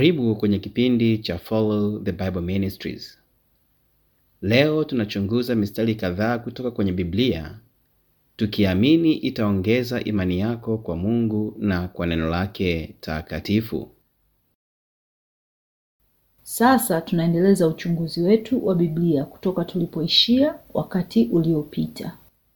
Karibu kwenye kipindi cha Follow the Bible Ministries. Leo tunachunguza mistari kadhaa kutoka kwenye Biblia tukiamini itaongeza imani yako kwa Mungu na kwa neno lake takatifu. Sasa tunaendeleza uchunguzi wetu wa Biblia kutoka tulipoishia wakati uliopita.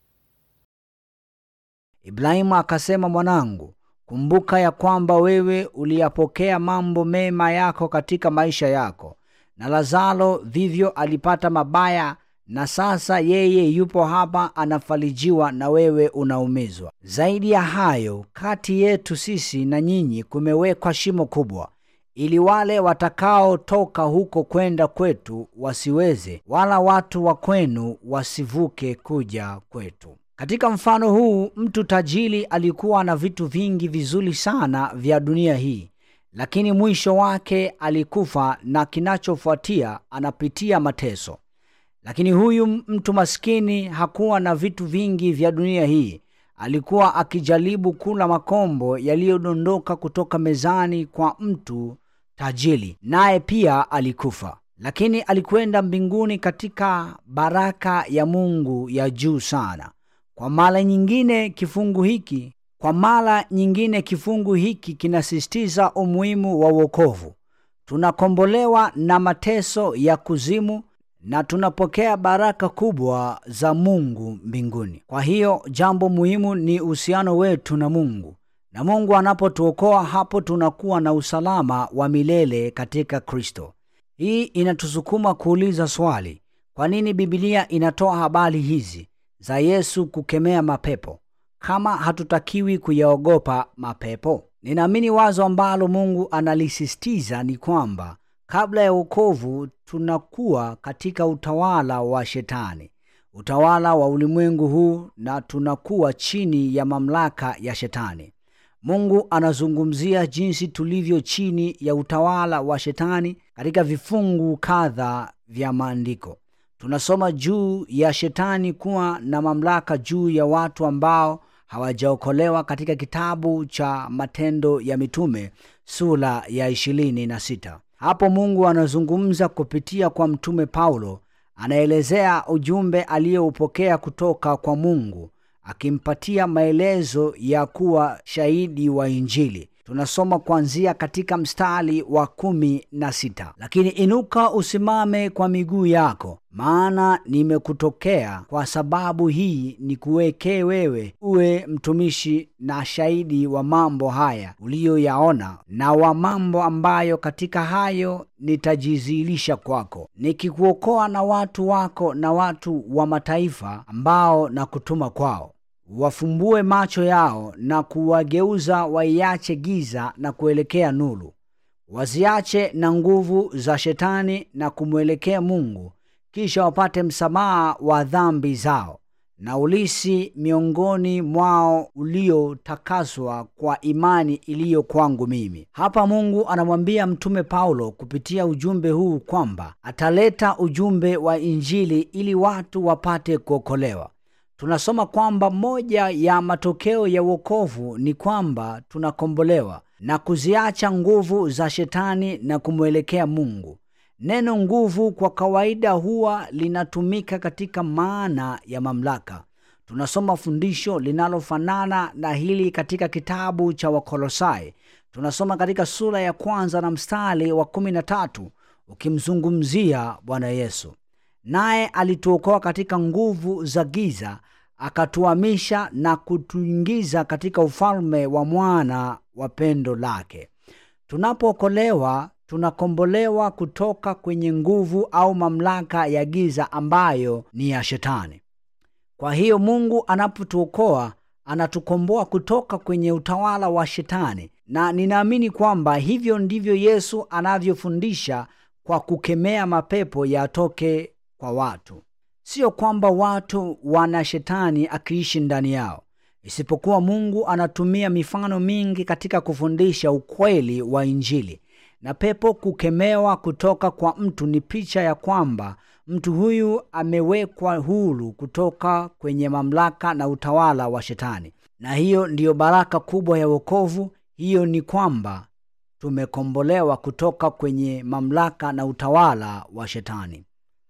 Ibrahimu akasema, mwanangu, kumbuka ya kwamba wewe uliyapokea mambo mema yako katika maisha yako, na Lazaro vivyo alipata mabaya, na sasa yeye yupo hapa anafarijiwa, na wewe unaumizwa. Zaidi ya hayo, kati yetu sisi na nyinyi kumewekwa shimo kubwa, ili wale watakaotoka huko kwenda kwetu wasiweze, wala watu wa kwenu wasivuke kuja kwetu. Katika mfano huu mtu tajiri alikuwa na vitu vingi vizuri sana vya dunia hii, lakini mwisho wake alikufa, na kinachofuatia anapitia mateso. Lakini huyu mtu maskini hakuwa na vitu vingi vya dunia hii. Alikuwa akijaribu kula makombo yaliyodondoka kutoka mezani kwa mtu tajiri, naye pia alikufa. Lakini alikwenda mbinguni katika baraka ya Mungu ya juu sana. Kwa mara nyingine kifungu hiki kwa mara nyingine kifungu hiki kinasisitiza umuhimu wa wokovu. Tunakombolewa na mateso ya kuzimu na tunapokea baraka kubwa za Mungu mbinguni. Kwa hiyo jambo muhimu ni uhusiano wetu na Mungu, na Mungu anapotuokoa, hapo tunakuwa na usalama wa milele katika Kristo. Hii inatusukuma kuuliza swali, kwa nini Biblia inatoa habari hizi za Yesu kukemea mapepo kama hatutakiwi kuyaogopa mapepo? Ninaamini wazo ambalo Mungu analisisitiza ni kwamba kabla ya wokovu tunakuwa katika utawala wa Shetani, utawala wa ulimwengu huu, na tunakuwa chini ya mamlaka ya Shetani. Mungu anazungumzia jinsi tulivyo chini ya utawala wa Shetani katika vifungu kadha vya maandiko. Tunasoma juu ya Shetani kuwa na mamlaka juu ya watu ambao hawajaokolewa katika kitabu cha Matendo ya Mitume sura ya ishirini na sita. Hapo Mungu anazungumza kupitia kwa mtume Paulo, anaelezea ujumbe aliyoupokea kutoka kwa Mungu, akimpatia maelezo ya kuwa shahidi wa Injili. Tunasoma kuanzia katika mstari wa kumi na sita lakini inuka usimame kwa miguu yako, maana nimekutokea kwa sababu hii nikuwekee wewe uwe mtumishi na shahidi wa mambo haya uliyoyaona, na wa mambo ambayo katika hayo nitajizihirisha kwako, nikikuokoa na watu wako na watu wa mataifa ambao na kutuma kwao wafumbue macho yao na kuwageuza waiache giza na kuelekea nuru, waziache na nguvu za Shetani na kumwelekea Mungu, kisha wapate msamaha wa dhambi zao na ulisi miongoni mwao uliotakaswa kwa imani iliyo kwangu mimi. Hapa Mungu anamwambia mtume Paulo kupitia ujumbe huu kwamba ataleta ujumbe wa Injili ili watu wapate kuokolewa. Tunasoma kwamba moja ya matokeo ya wokovu ni kwamba tunakombolewa na kuziacha nguvu za Shetani na kumwelekea Mungu. Neno nguvu kwa kawaida huwa linatumika katika maana ya mamlaka. Tunasoma fundisho linalofanana na hili katika kitabu cha Wakolosai. Tunasoma katika sura ya kwanza na mstari wa kumi na tatu ukimzungumzia Bwana Yesu naye alituokoa katika nguvu za giza akatuhamisha na kutuingiza katika ufalme wa mwana wa pendo lake. Tunapookolewa tunakombolewa kutoka kwenye nguvu au mamlaka ya giza ambayo ni ya Shetani. Kwa hiyo Mungu anapotuokoa anatukomboa kutoka kwenye utawala wa Shetani, na ninaamini kwamba hivyo ndivyo Yesu anavyofundisha kwa kukemea mapepo yatoke kwa watu. Sio kwamba watu wana shetani akiishi ndani yao, isipokuwa Mungu anatumia mifano mingi katika kufundisha ukweli wa Injili. Na pepo kukemewa kutoka kwa mtu ni picha ya kwamba mtu huyu amewekwa huru kutoka kwenye mamlaka na utawala wa Shetani, na hiyo ndiyo baraka kubwa ya wokovu. Hiyo ni kwamba tumekombolewa kutoka kwenye mamlaka na utawala wa Shetani.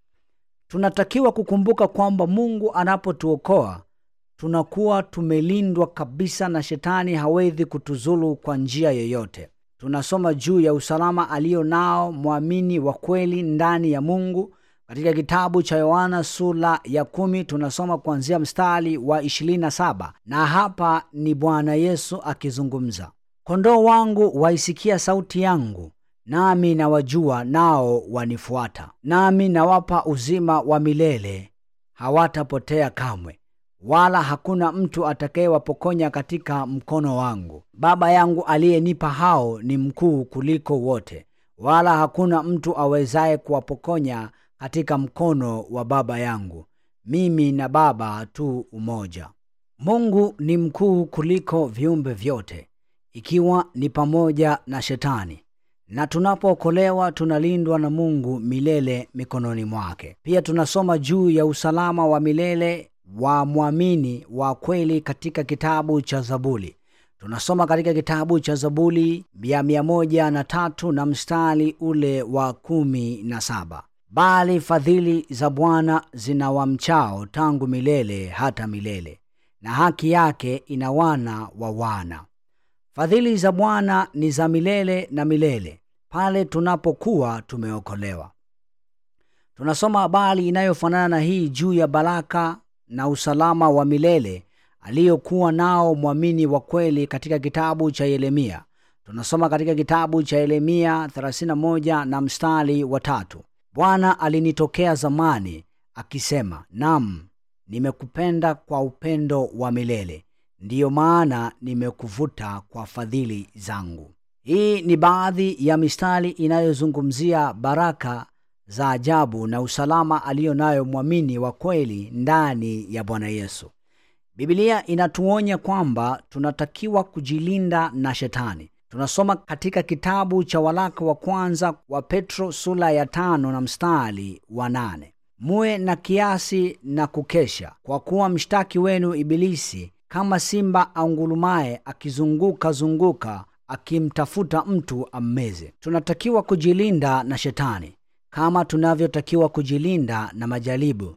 Tunatakiwa kukumbuka kwamba Mungu anapotuokoa tunakuwa tumelindwa kabisa na Shetani hawezi kutuzulu kwa njia yoyote. Tunasoma juu ya usalama aliyo nao mwamini wa kweli ndani ya Mungu katika kitabu cha Yohana sura ya kumi tunasoma kuanzia mstari wa 27 na hapa ni Bwana Yesu akizungumza, kondoo wangu waisikia sauti yangu, nami nawajua, nao wanifuata, nami nawapa uzima wa milele, hawatapotea kamwe, wala hakuna mtu atakayewapokonya katika mkono wangu. Baba yangu aliyenipa hao ni mkuu kuliko wote, wala hakuna mtu awezaye kuwapokonya katika mkono wa Baba yangu. Mimi na Baba tu umoja. Mungu ni mkuu kuliko viumbe vyote, ikiwa ni pamoja na Shetani, na tunapookolewa tunalindwa na Mungu milele mikononi mwake. Pia tunasoma juu ya usalama wa milele wa mwamini wa kweli katika kitabu cha Zaburi. Tunasoma katika kitabu cha Zaburi ya mia moja na tatu na mstari ule wa kumi na saba bali fadhili za Bwana zina wamchao tangu milele hata milele, na haki yake ina wana wa wana. Fadhili za Bwana ni za milele na milele, pale tunapokuwa tumeokolewa. Tunasoma habari inayofanana na hii juu ya baraka na usalama wa milele aliyokuwa nao mwamini wa kweli katika kitabu cha Yeremia. Tunasoma katika kitabu cha Yeremia 31 na mstari wa tatu. Bwana alinitokea zamani akisema, nam, nimekupenda kwa upendo wa milele, ndiyo maana nimekuvuta kwa fadhili zangu. Hii ni baadhi ya mistari inayozungumzia baraka za ajabu na usalama aliyo nayo mwamini wa kweli ndani ya Bwana Yesu. Biblia inatuonya kwamba tunatakiwa kujilinda na Shetani. Tunasoma katika kitabu cha waraka wa kwanza wa Petro sura ya tano na mstari wa nane muwe na kiasi na kukesha, kwa kuwa mshtaki wenu Ibilisi kama simba aungulumaye akizunguka zunguka akimtafuta mtu ammeze. Tunatakiwa kujilinda na Shetani kama tunavyotakiwa kujilinda na majaribu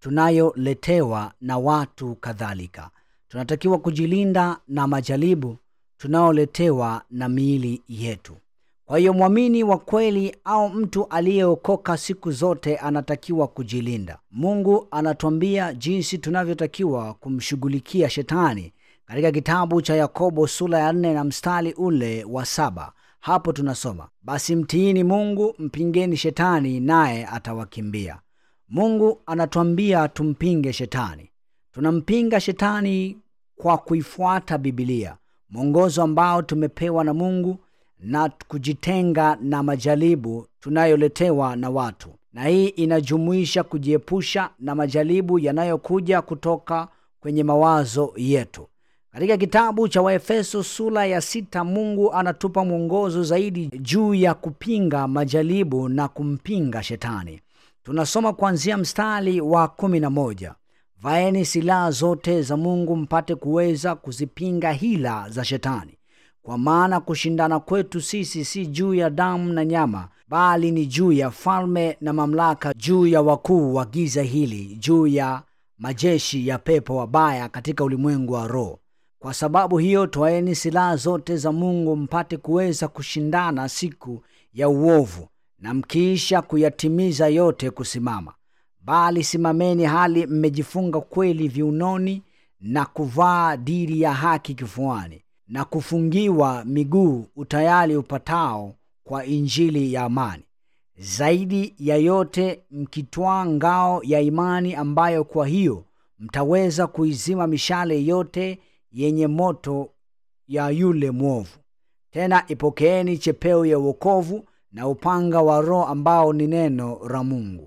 tunayoletewa na watu kadhalika. Tunatakiwa kujilinda na majaribu tunaoletewa na miili yetu. Kwa hiyo mwamini wa kweli au mtu aliyeokoka siku zote anatakiwa kujilinda. Mungu anatuambia jinsi tunavyotakiwa kumshughulikia Shetani katika kitabu cha Yakobo sura ya nne na mstari ule wa saba. Hapo tunasoma basi, mtiini Mungu, mpingeni Shetani naye atawakimbia. Mungu anatuambia tumpinge Shetani. Tunampinga Shetani kwa kuifuata Bibilia, mwongozo ambao tumepewa na Mungu na kujitenga na majaribu tunayoletewa na watu, na hii inajumuisha kujiepusha na majaribu yanayokuja kutoka kwenye mawazo yetu. Katika kitabu cha Waefeso sura ya sita, Mungu anatupa mwongozo zaidi juu ya kupinga majaribu na kumpinga Shetani. Tunasoma kuanzia mstari wa kumi na moja vaeni silaha zote za Mungu mpate kuweza kuzipinga hila za Shetani, kwa maana kushindana kwetu sisi si juu ya damu na nyama, bali ni juu ya falme na mamlaka, juu ya wakuu wa giza hili, juu ya majeshi ya pepo wabaya katika ulimwengu wa roho. Kwa sababu hiyo, twaeni silaha zote za Mungu mpate kuweza kushindana siku ya uovu, na mkiisha kuyatimiza yote kusimama. Bali simameni hali mmejifunga kweli viunoni, na kuvaa diri ya haki kifuani, na kufungiwa miguu utayari upatao kwa injili ya amani. Zaidi ya yote mkitwaa ngao ya imani, ambayo kwa hiyo mtaweza kuizima mishale yote yenye moto ya yule mwovu. Tena ipokeeni chepeo ya uokovu na upanga wa Roho ambao ni neno la Mungu,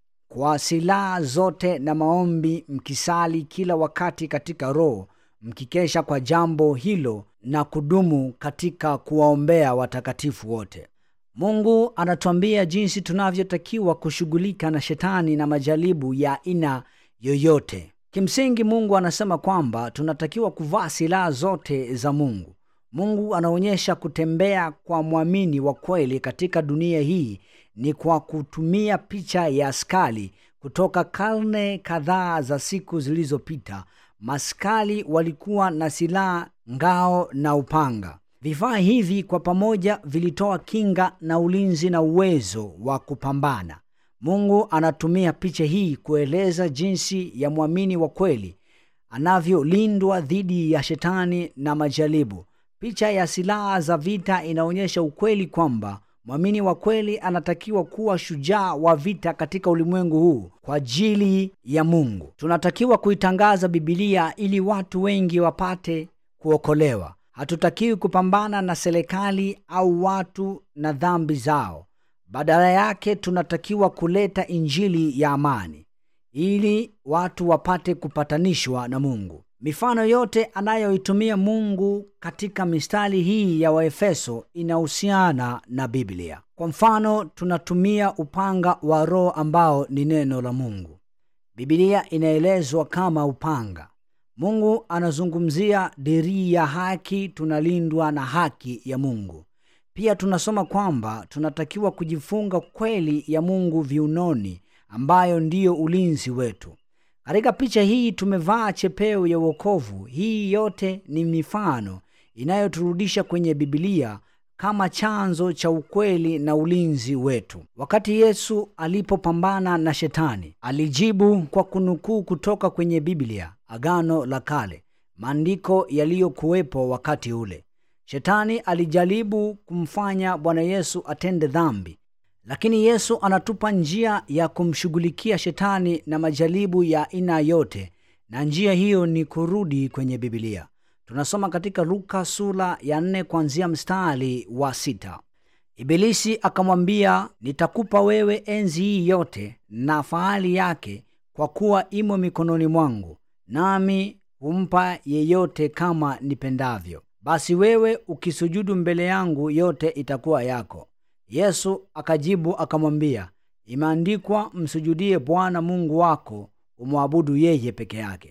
kwa silaha zote na maombi mkisali kila wakati katika Roho, mkikesha kwa jambo hilo na kudumu katika kuwaombea watakatifu wote. Mungu anatuambia jinsi tunavyotakiwa kushughulika na shetani na majaribu ya aina yoyote. Kimsingi, Mungu anasema kwamba tunatakiwa kuvaa silaha zote za Mungu. mungu anaonyesha kutembea kwa mwamini wa kweli katika dunia hii ni kwa kutumia picha ya askari kutoka karne kadhaa za siku zilizopita maskari walikuwa na silaha ngao na upanga vifaa hivi kwa pamoja vilitoa kinga na ulinzi na uwezo wa kupambana mungu anatumia picha hii kueleza jinsi ya mwamini wa kweli anavyolindwa dhidi ya shetani na majaribu picha ya silaha za vita inaonyesha ukweli kwamba mwamini wa kweli anatakiwa kuwa shujaa wa vita katika ulimwengu huu kwa ajili ya mungu tunatakiwa kuitangaza bibilia ili watu wengi wapate kuokolewa hatutakiwi kupambana na serikali au watu na dhambi zao badala yake tunatakiwa kuleta injili ya amani ili watu wapate kupatanishwa na mungu mifano yote anayoitumia mungu katika mistari hii ya waefeso inahusiana na biblia kwa mfano tunatumia upanga wa roho ambao ni neno la mungu bibilia inaelezwa kama upanga mungu anazungumzia dirii ya haki tunalindwa na haki ya mungu pia tunasoma kwamba tunatakiwa kujifunga kweli ya mungu viunoni ambayo ndiyo ulinzi wetu katika picha hii tumevaa chepeo ya uokovu hii yote ni mifano inayoturudisha kwenye bibilia kama chanzo cha ukweli na ulinzi wetu wakati yesu alipopambana na shetani alijibu kwa kunukuu kutoka kwenye biblia agano la kale maandiko yaliyokuwepo wakati ule shetani alijaribu kumfanya bwana yesu atende dhambi lakini yesu anatupa njia ya kumshughulikia shetani na majaribu ya aina yote na njia hiyo ni kurudi kwenye bibilia tunasoma katika luka sura ya nne kuanzia mstari wa sita ibilisi akamwambia nitakupa wewe enzi hii yote na fahali yake kwa kuwa imo mikononi mwangu nami humpa yeyote kama nipendavyo basi wewe ukisujudu mbele yangu yote itakuwa yako yesu akajibu akamwambia imeandikwa msujudie bwana mungu wako umwabudu yeye peke yake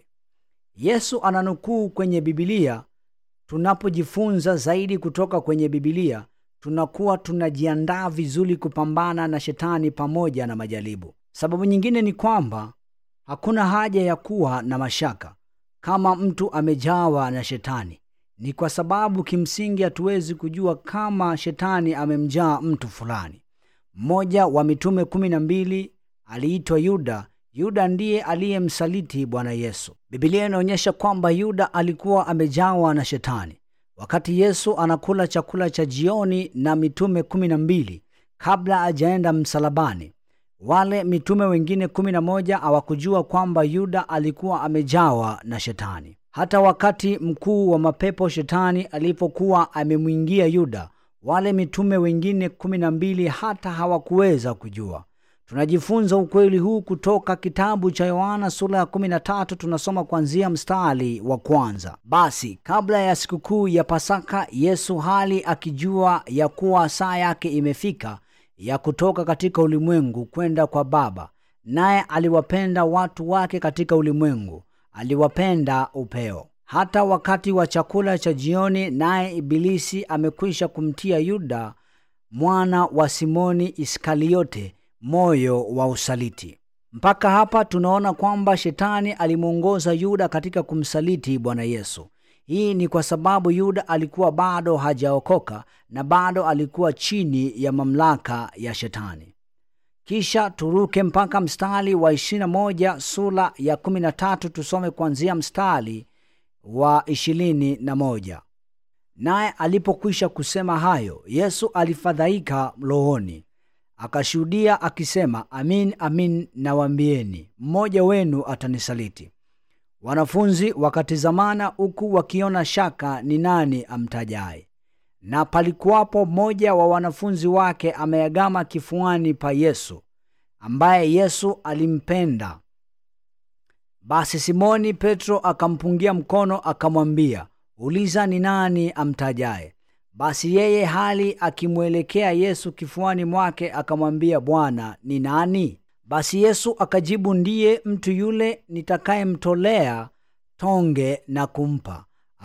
yesu ananukuu kwenye bibilia tunapojifunza zaidi kutoka kwenye bibilia tunakuwa tunajiandaa vizuri kupambana na shetani pamoja na majaribu sababu nyingine ni kwamba hakuna haja ya kuwa na mashaka kama mtu amejawa na shetani ni kwa sababu kimsingi hatuwezi kujua kama shetani amemjaa mtu fulani mmoja wa mitume kumi na mbili aliitwa yuda yuda ndiye aliyemsaliti bwana yesu bibilia inaonyesha kwamba yuda alikuwa amejawa na shetani wakati yesu anakula chakula cha jioni na mitume kumi na mbili kabla ajaenda msalabani wale mitume wengine kumi na moja hawakujua kwamba yuda alikuwa amejawa na shetani hata wakati mkuu wa mapepo shetani alipokuwa amemwingia yuda wale mitume wengine kumi na mbili hata hawakuweza kujua tunajifunza ukweli huu kutoka kitabu cha yohana sura ya 13 tunasoma kuanzia mstari wa kwanza basi kabla ya sikukuu ya pasaka yesu hali akijua ya kuwa saa yake imefika ya kutoka katika ulimwengu kwenda kwa baba naye aliwapenda watu wake katika ulimwengu aliwapenda upeo hata wakati wa chakula cha jioni naye ibilisi amekwisha kumtia yuda mwana wa simoni iskariote moyo wa usaliti mpaka hapa tunaona kwamba shetani alimwongoza yuda katika kumsaliti bwana yesu hii ni kwa sababu yuda alikuwa bado hajaokoka na bado alikuwa chini ya mamlaka ya shetani kisha turuke mpaka mstari wa 21 sura ya 13 tusome kuanzia mstari wa 21 naye alipokwisha kusema hayo yesu alifadhaika rohoni akashuhudia akisema amin amin nawambieni mmoja wenu atanisaliti wanafunzi wakatizamana huku wakiona shaka ni nani amtajaye na palikuwapo mmoja wa wanafunzi wake ameagama kifuani pa yesu ambaye yesu alimpenda basi simoni petro akampungia mkono akamwambia uliza ni nani amtajaye basi yeye hali akimwelekea yesu kifuani mwake akamwambia bwana ni nani basi yesu akajibu ndiye mtu yule nitakayemtolea tonge na kumpa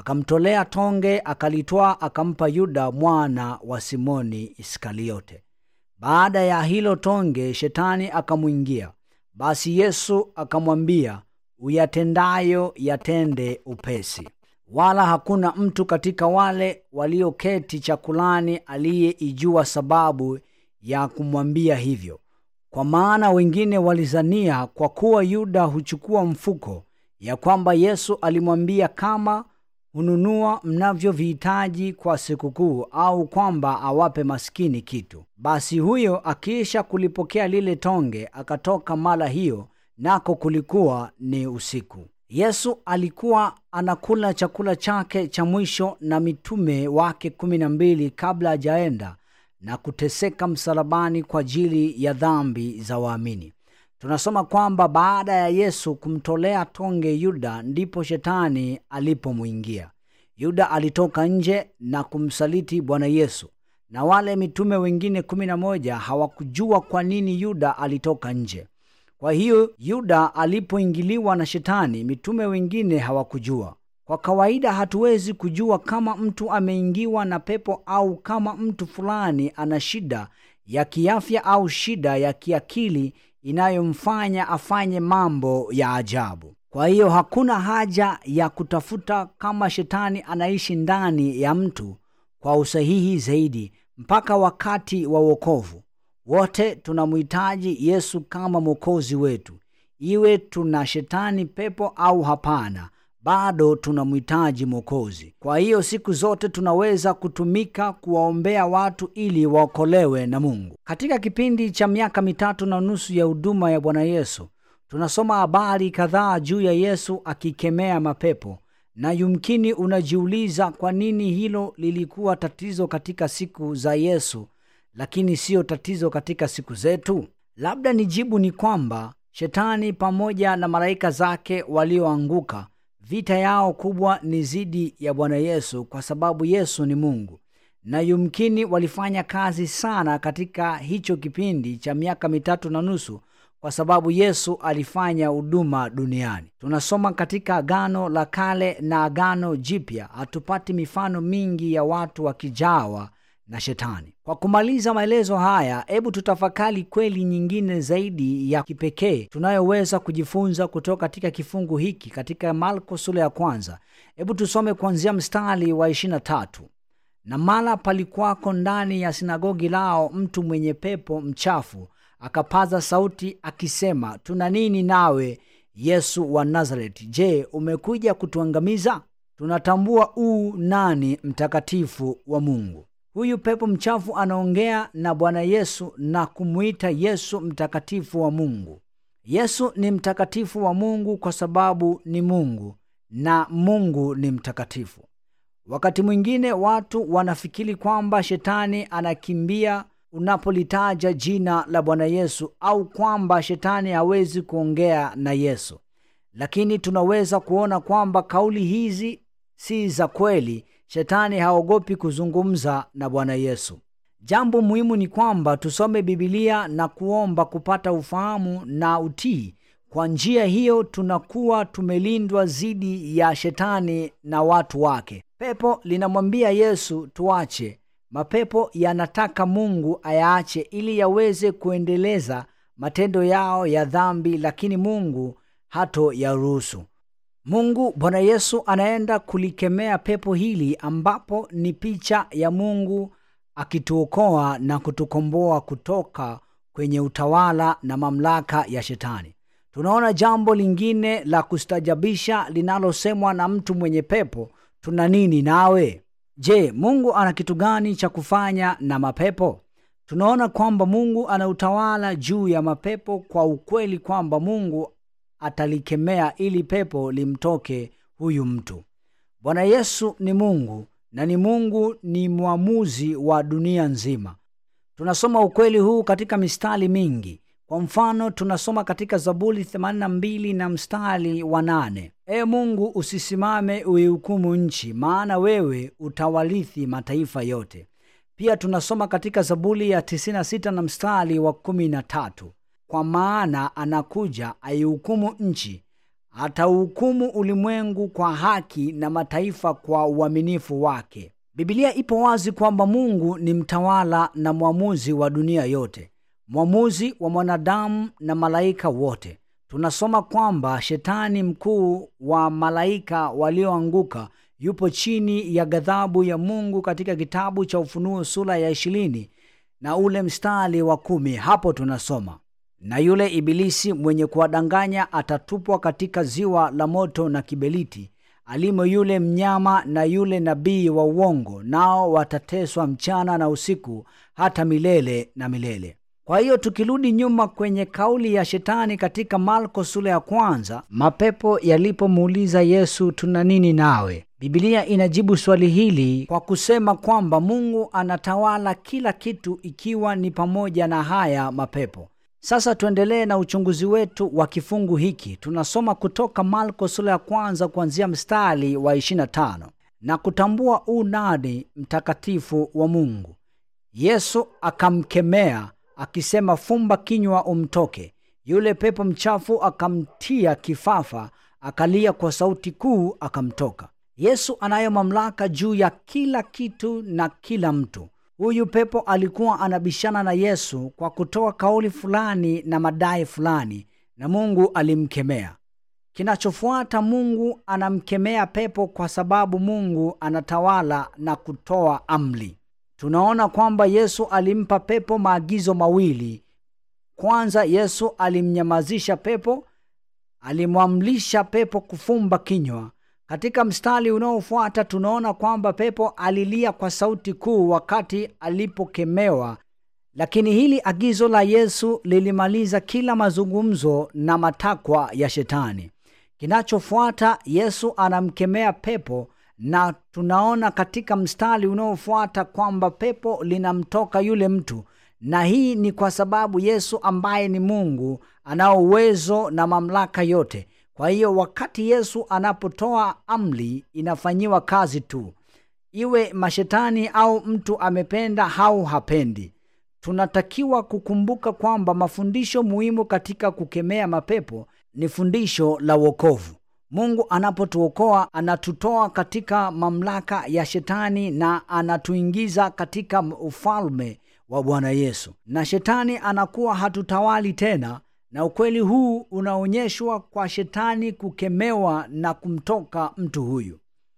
akamtolea tonge, akalitwaa, akampa Yuda mwana wa Simoni Iskariote. Baada ya hilo tonge, shetani akamwingia. Basi Yesu akamwambia, uyatendayo yatende upesi. Wala hakuna mtu katika wale walioketi chakulani aliyeijua sababu ya kumwambia hivyo, kwa maana wengine walizania kwa kuwa Yuda huchukua mfuko, ya kwamba Yesu alimwambia kama hununua mnavyovihitaji kwa sikukuu, au kwamba awape maskini kitu. Basi huyo akiisha kulipokea lile tonge, akatoka mara hiyo, nako kulikuwa ni usiku. Yesu alikuwa anakula chakula chake cha mwisho na mitume wake kumi na mbili kabla hajaenda na kuteseka msalabani kwa ajili ya dhambi za waamini. Tunasoma kwamba baada ya Yesu kumtolea tonge Yuda, ndipo shetani alipomwingia. Yuda alitoka nje na kumsaliti Bwana Yesu, na wale mitume wengine kumi na moja hawakujua kwa nini Yuda alitoka nje. Kwa hiyo Yuda alipoingiliwa na shetani, mitume wengine hawakujua. Kwa kawaida hatuwezi kujua kama mtu ameingiwa na pepo au kama mtu fulani ana shida ya kiafya au shida ya kiakili inayomfanya afanye mambo ya ajabu. Kwa hiyo hakuna haja ya kutafuta kama shetani anaishi ndani ya mtu kwa usahihi zaidi mpaka wakati wa wokovu. Wote tunamhitaji Yesu kama mwokozi wetu, iwe tuna shetani pepo au hapana, bado tunamhitaji mwokozi. Kwa hiyo siku zote tunaweza kutumika kuwaombea watu ili waokolewe na Mungu. Katika kipindi cha miaka mitatu na nusu ya huduma ya Bwana Yesu, tunasoma habari kadhaa juu ya Yesu akikemea mapepo, na yumkini unajiuliza kwa nini hilo lilikuwa tatizo katika siku za Yesu lakini siyo tatizo katika siku zetu. Labda nijibu ni kwamba shetani pamoja na malaika zake walioanguka, vita yao kubwa ni dhidi ya Bwana Yesu, kwa sababu Yesu ni Mungu, na yumkini walifanya kazi sana katika hicho kipindi cha miaka mitatu na nusu kwa sababu Yesu alifanya huduma duniani. Tunasoma katika Agano la Kale na Agano Jipya, hatupati mifano mingi ya watu wakijawa na shetani. Kwa kumaliza maelezo haya, hebu tutafakari kweli nyingine zaidi ya kipekee tunayoweza kujifunza kutoka katika kifungu hiki katika Marko sura ya kwanza. Hebu tusome kuanzia mstari wa 23. Na mara palikuwako ndani ya sinagogi lao mtu mwenye pepo mchafu, akapaza sauti akisema, tuna nini nawe Yesu wa Nazareti? Je, umekuja kutuangamiza? Tunatambua uu nani mtakatifu wa Mungu. Huyu pepo mchafu anaongea na Bwana Yesu na kumwita Yesu mtakatifu wa Mungu. Yesu ni mtakatifu wa Mungu kwa sababu ni Mungu na Mungu ni mtakatifu. Wakati mwingine watu wanafikiri kwamba shetani anakimbia unapolitaja jina la Bwana Yesu au kwamba shetani hawezi kuongea na Yesu, lakini tunaweza kuona kwamba kauli hizi si za kweli. Shetani haogopi kuzungumza na Bwana Yesu. Jambo muhimu ni kwamba tusome Bibilia na kuomba kupata ufahamu na utii. Kwa njia hiyo tunakuwa tumelindwa dhidi ya shetani na watu wake. Pepo linamwambia Yesu tuache. Mapepo yanataka Mungu ayaache ili yaweze kuendeleza matendo yao ya dhambi, lakini Mungu hato yaruhusu. Mungu Bwana Yesu anaenda kulikemea pepo hili ambapo ni picha ya Mungu akituokoa na kutukomboa kutoka kwenye utawala na mamlaka ya shetani. Tunaona jambo lingine la kustajabisha linalosemwa na mtu mwenye pepo, tuna nini nawe? Je, Mungu ana kitu gani cha kufanya na mapepo? Tunaona kwamba Mungu ana utawala juu ya mapepo kwa ukweli kwamba Mungu atalikemea ili pepo limtoke huyu mtu. Bwana Yesu ni Mungu na ni Mungu ni mwamuzi wa dunia nzima. Tunasoma ukweli huu katika mistari mingi. Kwa mfano, tunasoma katika Zaburi 82 na mstari wa nane: Ee Mungu, usisimame uihukumu nchi, maana wewe utawarithi mataifa yote. Pia tunasoma katika Zaburi ya 96 na mstari wa 13 kwa maana anakuja aihukumu nchi, atauhukumu ulimwengu kwa haki na mataifa kwa uaminifu wake. Bibilia ipo wazi kwamba Mungu ni mtawala na mwamuzi wa dunia yote, mwamuzi wa mwanadamu na malaika wote. Tunasoma kwamba shetani mkuu wa malaika walioanguka yupo chini ya ghadhabu ya Mungu katika kitabu cha Ufunuo sura ya ishirini na ule mstari wa kumi. Hapo tunasoma na yule ibilisi mwenye kuwadanganya atatupwa katika ziwa la moto na kiberiti, alimo yule mnyama na yule nabii wa uongo, nao watateswa mchana na usiku hata milele na milele. Kwa hiyo tukirudi nyuma kwenye kauli ya shetani katika Marko sura ya kwanza, mapepo yalipomuuliza Yesu, tuna nini nawe? Biblia inajibu swali hili kwa kusema kwamba Mungu anatawala kila kitu, ikiwa ni pamoja na haya mapepo. Sasa tuendelee na uchunguzi wetu wa kifungu hiki. Tunasoma kutoka Marko sura ya kwanza kuanzia mstari wa 25 na kutambua unani mtakatifu wa Mungu. Yesu akamkemea akisema, fumba kinywa umtoke. Yule pepo mchafu akamtia kifafa, akalia kwa sauti kuu, akamtoka. Yesu anayo mamlaka juu ya kila kitu na kila mtu. Huyu pepo alikuwa anabishana na Yesu kwa kutoa kauli fulani na madai fulani, na Mungu alimkemea. Kinachofuata, Mungu anamkemea pepo kwa sababu Mungu anatawala na kutoa amri. Tunaona kwamba Yesu alimpa pepo maagizo mawili. Kwanza, Yesu alimnyamazisha pepo, alimwamrisha pepo kufumba kinywa. Katika mstari unaofuata tunaona kwamba pepo alilia kwa sauti kuu wakati alipokemewa, lakini hili agizo la Yesu lilimaliza kila mazungumzo na matakwa ya Shetani. Kinachofuata, Yesu anamkemea pepo na tunaona katika mstari unaofuata kwamba pepo linamtoka yule mtu, na hii ni kwa sababu Yesu ambaye ni Mungu anao uwezo na mamlaka yote. Kwa hiyo wakati Yesu anapotoa amri inafanyiwa kazi tu, iwe mashetani au mtu amependa au hapendi. Tunatakiwa kukumbuka kwamba mafundisho muhimu katika kukemea mapepo ni fundisho la wokovu. Mungu anapotuokoa anatutoa katika mamlaka ya shetani na anatuingiza katika ufalme wa Bwana Yesu, na shetani anakuwa hatutawali tena na ukweli huu unaonyeshwa kwa shetani kukemewa na kumtoka mtu huyu.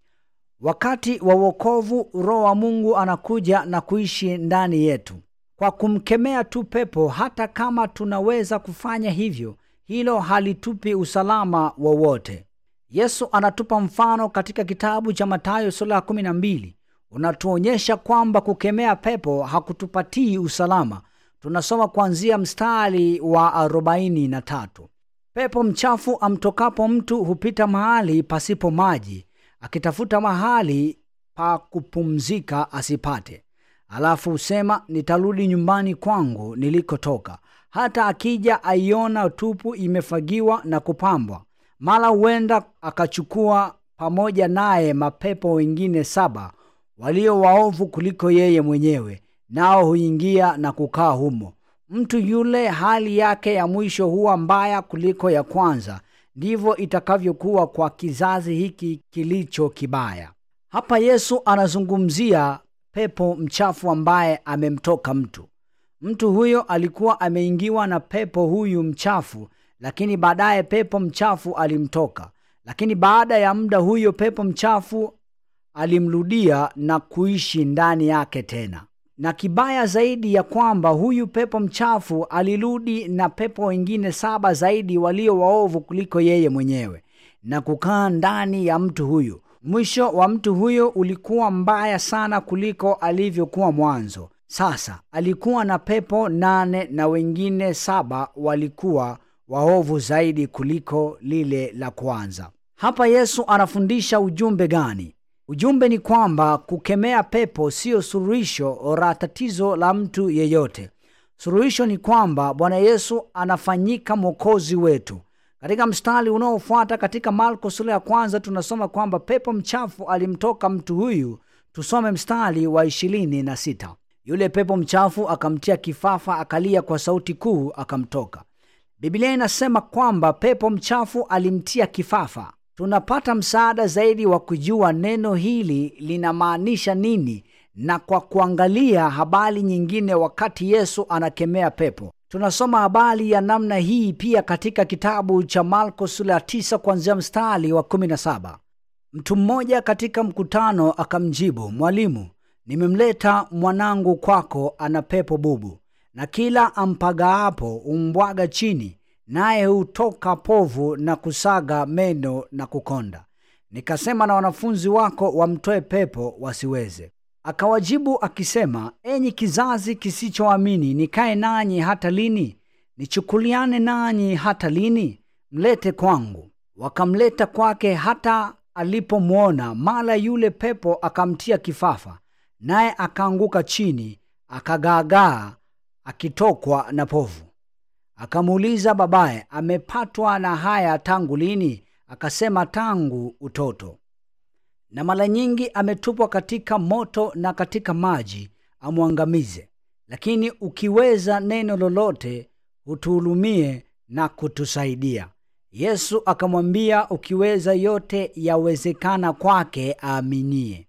Wakati wa wokovu, Roho wa Mungu anakuja na kuishi ndani yetu kwa kumkemea tu pepo. Hata kama tunaweza kufanya hivyo, hilo halitupi usalama wowote. Yesu anatupa mfano katika kitabu cha Mathayo sura ya kumi na mbili unatuonyesha kwamba kukemea pepo hakutupatii usalama. Tunasoma kuanzia mstari wa arobaini na tatu. Pepo mchafu amtokapo mtu hupita mahali pasipo maji, akitafuta mahali pa kupumzika asipate. Alafu husema nitarudi nyumbani kwangu nilikotoka. Hata akija aiona tupu imefagiwa na kupambwa, mara huenda akachukua pamoja naye mapepo wengine saba walio waovu kuliko yeye mwenyewe nao huingia na kukaa humo. Mtu yule hali yake ya mwisho huwa mbaya kuliko ya kwanza. Ndivyo itakavyokuwa kwa kizazi hiki kilicho kibaya. Hapa Yesu anazungumzia pepo mchafu ambaye amemtoka mtu. Mtu huyo alikuwa ameingiwa na pepo huyu mchafu, lakini baadaye pepo mchafu alimtoka. Lakini baada ya muda, huyo pepo mchafu alimrudia na kuishi ndani yake tena na kibaya zaidi ya kwamba huyu pepo mchafu alirudi na pepo wengine saba zaidi walio waovu kuliko yeye mwenyewe na kukaa ndani ya mtu huyu. Mwisho wa mtu huyo ulikuwa mbaya sana kuliko alivyokuwa mwanzo. Sasa alikuwa na pepo nane na wengine saba walikuwa waovu zaidi kuliko lile la kwanza. Hapa Yesu anafundisha ujumbe gani? Ujumbe ni kwamba kukemea pepo siyo suluhisho la tatizo la mtu yeyote. Suluhisho ni kwamba Bwana Yesu anafanyika mwokozi wetu. Katika mstari unaofuata katika Marko sura ya kwanza tunasoma kwamba pepo mchafu alimtoka mtu huyu. Tusome mstari wa ishirini na sita. Yule pepo mchafu akamtia kifafa, akalia kwa sauti kuu, akamtoka. Biblia inasema kwamba pepo mchafu alimtia kifafa. Tunapata msaada zaidi wa kujua neno hili linamaanisha nini na kwa kuangalia habari nyingine wakati Yesu anakemea pepo. Tunasoma habari ya namna hii pia katika kitabu cha Marko sura ya 9 kuanzia mstari wa 17. Mtu mmoja katika mkutano akamjibu, Mwalimu, nimemleta mwanangu kwako, ana pepo bubu, na kila ampagaapo umbwaga chini, naye hutoka povu na kusaga meno na kukonda. Nikasema na wanafunzi wako wamtoe pepo, wasiweze. Akawajibu akisema, enyi kizazi kisichoamini, nikae nanyi hata lini? Nichukuliane nanyi hata lini? Mlete kwangu. Wakamleta kwake. Hata alipomwona, mara yule pepo akamtia kifafa, naye akaanguka chini, akagaagaa, akitokwa na povu. Akamuuliza babaye, amepatwa na haya tangu lini? Akasema, tangu utoto na mara nyingi ametupwa katika moto na katika maji amwangamize. Lakini ukiweza neno lolote, utuhurumie na kutusaidia. Yesu akamwambia, ukiweza yote yawezekana kwake aaminie.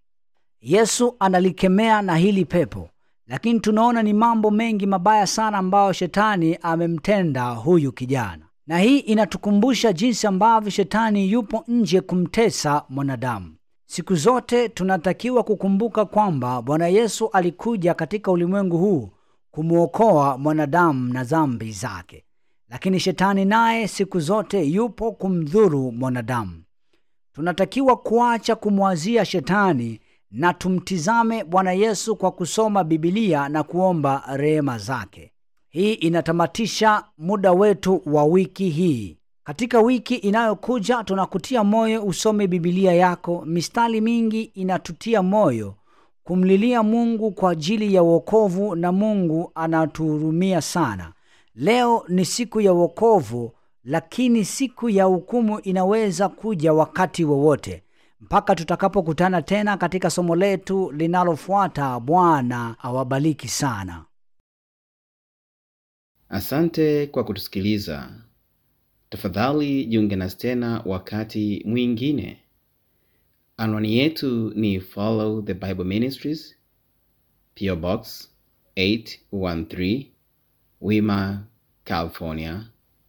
Yesu analikemea na hili pepo, lakini tunaona ni mambo mengi mabaya sana ambayo shetani amemtenda huyu kijana, na hii inatukumbusha jinsi ambavyo shetani yupo nje kumtesa mwanadamu. Siku zote tunatakiwa kukumbuka kwamba Bwana Yesu alikuja katika ulimwengu huu kumwokoa mwanadamu na dhambi zake, lakini shetani naye siku zote yupo kumdhuru mwanadamu. Tunatakiwa kuacha kumwazia shetani na tumtizame Bwana Yesu kwa kusoma Bibilia na kuomba rehema zake. Hii inatamatisha muda wetu wa wiki hii. Katika wiki inayokuja tunakutia moyo usome Bibilia yako. Mistari mingi inatutia moyo kumlilia Mungu kwa ajili ya wokovu, na Mungu anatuhurumia sana. Leo ni siku ya wokovu, lakini siku ya hukumu inaweza kuja wakati wowote. Mpaka tutakapokutana tena katika somo letu linalofuata, Bwana awabariki sana. Asante kwa kutusikiliza. Tafadhali jiunge nasi tena wakati mwingine. Anwani yetu ni Follow the Bible Ministries, PO Box 813, Wima, California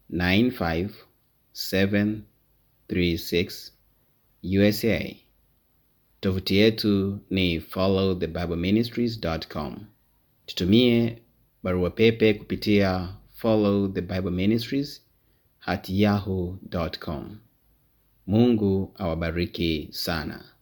95736, USA. Tovuti yetu ni followthebibleministries.com. Tutumie barua pepe kupitia follow the bible ministries at yahoo.com. Mungu awabariki sana.